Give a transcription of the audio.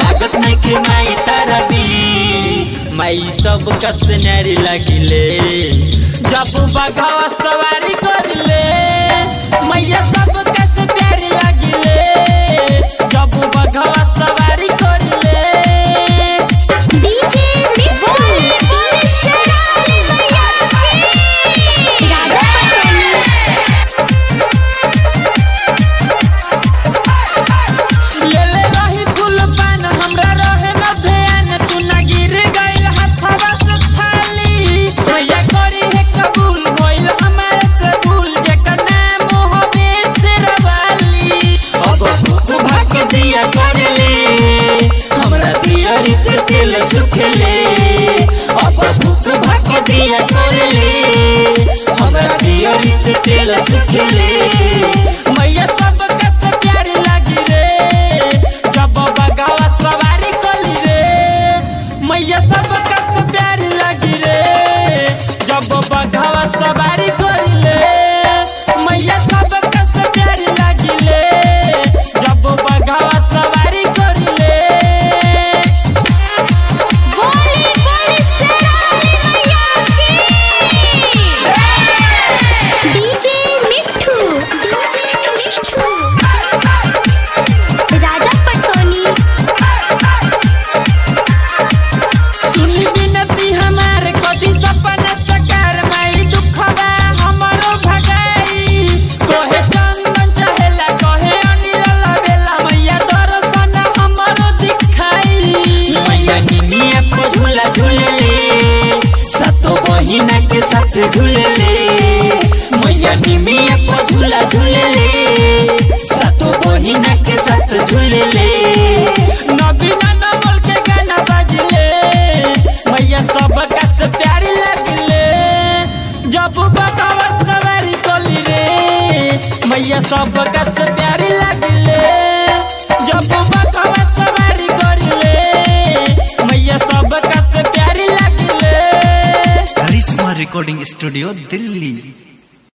लागत नहीं के माई तारा भी माई सब कस नारी लगिले जब बघावा सवारी करले मैया सब कस प्यारी लगिले जब बघावा सवारी करले डीजे मिठू शेराली मैया की राजा पटोनी लेले रही फूल पान हमरा रहे न ध्यान सुना गिर गइल हथवा से थाली मैया करी है कबूल भइल हमारे से भूल जेकर नाम होवे शेरवाली अब भूख भाग दिया कर ले हमरा दियरी से दिल सुखले अब भूख भाग दिया कर ले हमरा दियरी से दिल सुखले मैया सब कस प्यारी लगी रे जब बगावा सवारी कली रे मैया सब कस प्यारी लगी रे जब बगावा सवारी कली रे मैया सब कस प्यारी लगी रे जब बगावा सवारी कली रे बोली बोली शेराली मैया की डीजे मिठू डीजे मिठू राजा पटोनी सुनी बिनती हमारे कदी सपना सकार माई दुखवा हमरो भगाई कोहे चंदन चहेला कोहे अनिल लवेला मैया दर्शन हमरो दिखाई मैया निमिया को झूला झूले सतो बहिना के साथ झूले मैया निमिया को झूला झूले सतो बहिना के साथ झूले नबीना नवल के गाना बजले मैया सब कस प्यारी लगले जब बकवा सवारी कोली रे मैया सब कस प्यारी लगले जब बकवा सवारी करले मैया सब कस प्यारी लगले करिश्मा रिकॉर्डिंग स्टूडियो दिल्ली